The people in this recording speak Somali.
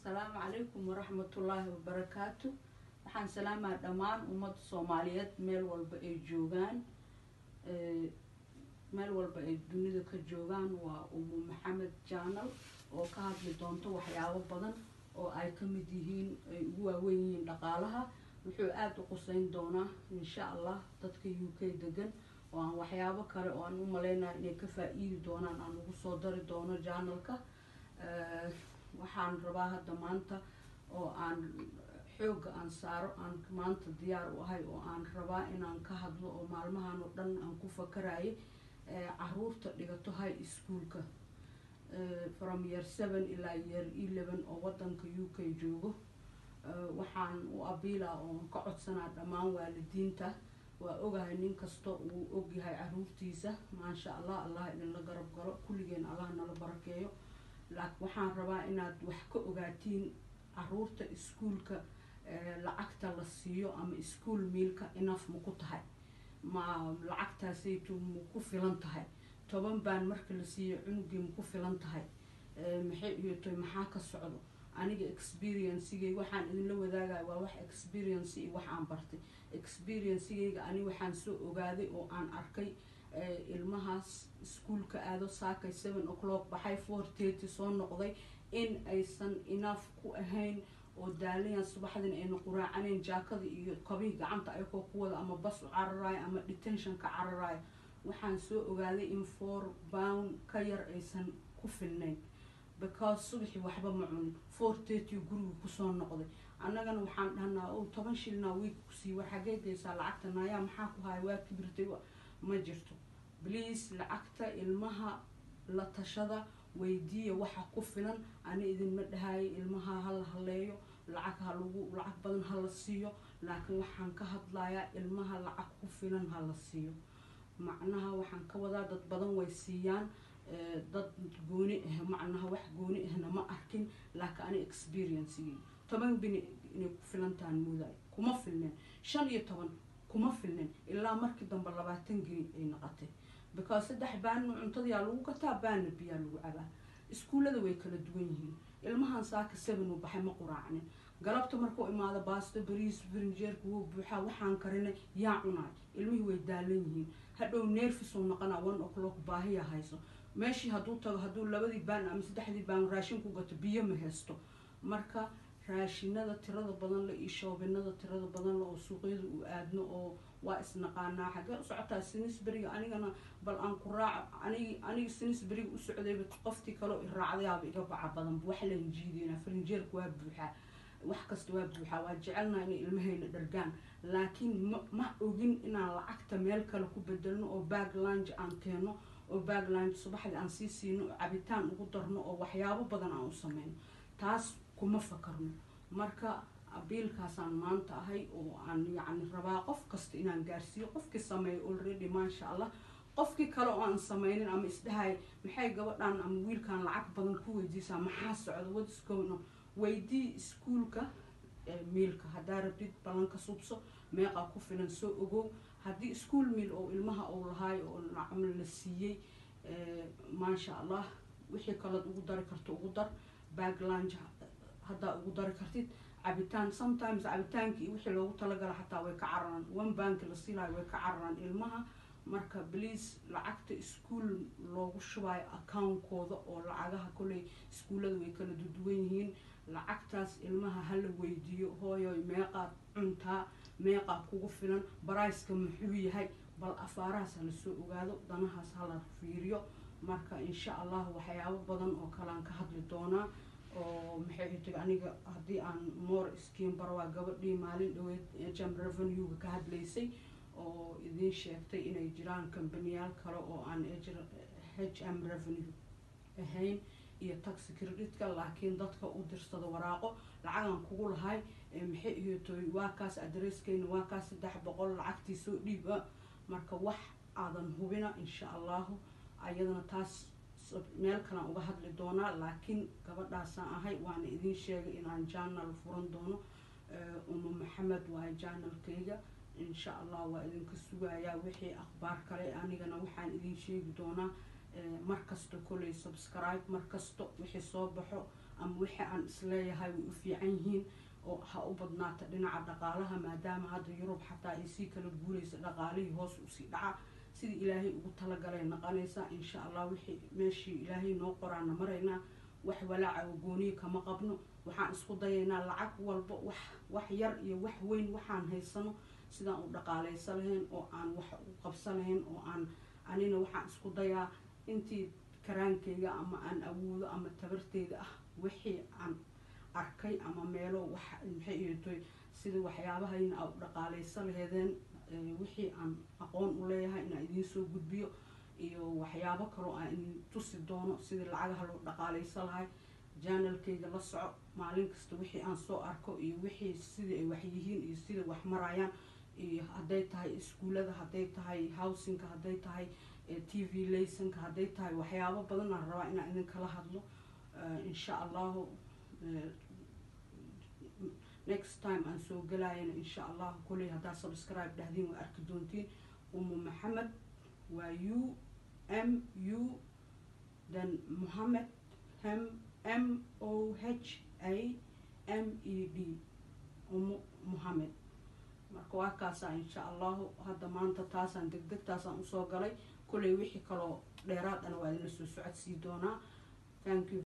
asalaamu calaykum waraxmatullaahi wabarakaatu waxaan salaamaa dhammaan ummadda soomaaliyeed meel walba ay joogaan meel walba ay dunida ka joogaan waa umu maxamed jaanal oo ka hadli doonto waxyaabo badan oo ay ka mid yihiin ay ugu waaweyn yihiin dhaqaalaha wuxuu aada u quseyn doonaa insha allah dadka u k degan oo aan waxyaabo kale oo aan u maleynayo inay ka faa-iidi doonaan aan ugu soo dari doono janalka waxaan rabaa hadda maanta oo aan xoogga aan saaro aan maanta diyaar u ahay oo aan rabaa inaan ka hadlo oo maalmahan oo dhan aan ku fakarayay caruurta dhigato high schoolka from year seven ilaa year eleven oo wadanka u k joogo waxaan u abiila oo ka codsanaa dhammaan waalidiinta waa ogahay nin kasta uu ogyahay caruurtiisa maasha allah allah idinla garab galo kulligeen allah nala barakeeyo laakiin waxaan rabaa inaad wax ka ogaatiin caruurta iskuolka lacagta la siiyo ama ischool miilka inaf ma ku tahay ma lacagtaasaytu ma ku filan tahay toban baan marka la siiyo cunugii ma ku filan tahay maxay iyotoy maxaa ka socdo aniga experiencigay waxaan idinla wadaagaya waa wax experience iyo wax aan bartay experiencigayga ani waxaan soo ogaaday oo aan arkay ilmahaas iskuolka aado saakay seven o'clock baxay four thirty soo noqday in aysan enough ku ahayn oo daalayan subaxdin ayna quraacaneyn jaakada iyo kabihii gacanta ayakoo ku wada ama bas u cararayo ama detentionka cararayo waxaan soo ogaaday in four bound ka yar aysan ku filnayn because subaxii waxba ma cunin four thirty guriga kusoo noqday annagana waxaan dhahnaa o toban shilnaa wiig kusii war xagee geysaa lacagta naayaa maxaa ku haya waa kibirtay ma jirto please lacagta ilmaha la tashada weydiiya waxa ku filan ani idinma dhahayo ilmaha hala haleeyo lacag ha lagu lacag badan hala siiyo laakiin waxaan ka hadlayaa ilmaha lacag ku filan hala siiyo macnaha waxaan ka wadaa dad badan way siiyaan dad gooni ah macnaha wax gooni ahna ma arkin laakiin ani experiencigii toban bini inay ku filantahan moodaay kuma filneen shan iyo toban kuma filneen ilaa markii dambe labaatan geni ay noqotay because saddex baanna cuntadayaa lagu gataa baanna biyaa lagu cabaa iskuullada way kala duwan yihiin ilmahan saaka seven uu baxay ma quraacnin galabta markuu imaado baasto bariis frinjeerka wuu buuxaa waxaan karinay yaa cunaay ilmihii way daalan yihiin hadhow neerfisuu noqonaa one o'clock baahiya hayso meeshii hadduu tago hadduu labadii baan ama saddexdii baan raashin ku gato biyo ma haysto marka raashinada tirada badan le iyo shoobinada tirada badan le oo suuqyada u aadno oo waa isnaqaanaa xaggee u socotaa sinisberiga anigana bal aan ku raaco anig aniga sinisberiga u socdayba qoftii kaleo i raacdayaaba iga baca badanba wax lan jiideynaa farinjeerka waa buuxaa wax kasta waa buuxaa waa jecelnaa inay ilmahayna dhargaan laakiin ma ma ogin inaan lacagta meel kale ku bedelno oo baag lange aan keeno oo baag lange subaxdii aan sii siino oo cabitaan ugu darno oo waxyaabo badan aan u sameyno taas kuma fakarno marka abiilkaasaan maanta ahay oo aan yacni rabaa qof kasta inaan gaarsiiyo qofkii sameeyo already maasha allah qofkii kale oo aan sameynin ama isdhahay maxay gabadhan ama wiilkan lacag badan ku weydiisaa maxaa socda wadisgowno weydii iskuolka miilka haddaa rabtid balanka subso meeqaa ku filan soo ogow haddii ischool miil oo ilmaha uu lahaayo oo nacmo la siiyey maasha allah wixii kalood ugu dari karto ugu dar baag lange haddaa ugu dari kartid cabitaan sometimes cabitaanki iyo wixii loogu talagala xataa way ka cararaan one banki la siilayo way ka cararaan ilmaha marka please lacagta ischool loogu shubayo account-kooda oo lacagaha koley iskuullada way kala duduwan yihiin lacagtaas ilmaha hala weydiiyo hooyoy meeqaad cuntaa meeqaa kugu filan barayska muxuu yahay bal afaarahaas hala soo ogaado danahaas hala fiiriyo marka insha allah waxyaabo badan oo kalean ka hadli doonaa oo maxay tiri aniga haddii aan moor iskiin baro waa gabadhii maalin dhaweed jam revenue-ga ka hadlaysay oo idiin sheegtay inay jiraan kambaniyaal kale oo aan h m revenue ahayn iyo taxi creditka laakiin dadka u dirsado waraaqo lacagan kugu lahay maxay iyotoy waa kaas adresskeyna waa kaas saddex boqol lacagtii soo dhiiba marka wax aadan hubina insha allahu ayadana taas meel kalaan uga hadli doonaa laakiin gabadhaasaan ahay waana idiin sheegay inaan janal furan doono uma maxamed waayo janalkayga insha allah waa idinka sugayaa wixii akhbaar kale anigana waxaan idin sheegi doonaa markasta koley subscribe markasta wixii soo baxo ama wixii aan isleeyahay way u fiican yihiin oo ha u badnaata dhinaca dhaqaalaha maadaama hadda yurub xataa ay sii kala guuraysa dhaqaalihii hoos usii dhaca sidii ilaahay ugu talagalay naqanaysaa insha allah wixii meeshii ilaahay noo qoraana maraynaa wax walaaca oo gooniya kama qabno waxaan isku dayaynaa lacag walba wax wax yar iyo wax weyn waxaan haysano sidaan u dhaqaaleysa lahayn oo aan wax u qabsa lahayn oo aan anina waxaan isku dayaa intii karaankayga ama aan awoodo ama tabarteyda ah wixii aan arkay ama meelo wax maxay ihatoy sida waxyaabahayna aa u dhaqaaleysa laheedeen wixii aan aqoon u leeyahay inaan idiin soo gudbiyo iyo waxyaabo kaloo aan idin tusi doono sidii lacagaha loo dhaqaaleysa lahay janalkayga la soco maalin kasta wixii aan soo arko iyo wixii sidii ay wax yihiin iyo sida wax marayaan iyo hadday tahay iskuullada hadday tahay housingka hadday tahay t v laysonka hadday tahay waxyaabo badan aan rabaa inaan idin kala hadlo insha allahu next time aan soo galayana insha allahu koley haddaa subscribe dhahdiin waa arki doontiin umu maxamed waa u m u then mohamed m m o h a m e d umu mohamed marka waa kaasaa insha allahu hadda maanta taasaan deg deg taasaan usoo galay koley wixii kaloo dheeraad ana waa idinla soo socodsii doonaa thank you